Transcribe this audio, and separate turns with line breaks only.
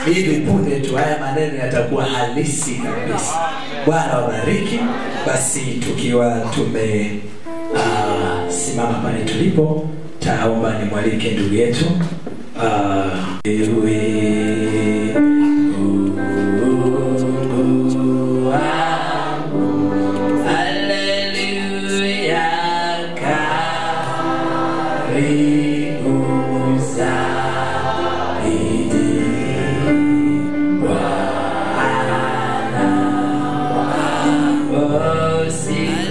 hivi punde tu haya maneno yatakuwa halisi kabisa bwana wabariki basi tukiwa tume uh, simama pale tulipo taomba nimwalike ndugu yetu uh, ewe Mungu wangu, haleluya, karibu zaidi, Bwana wangu,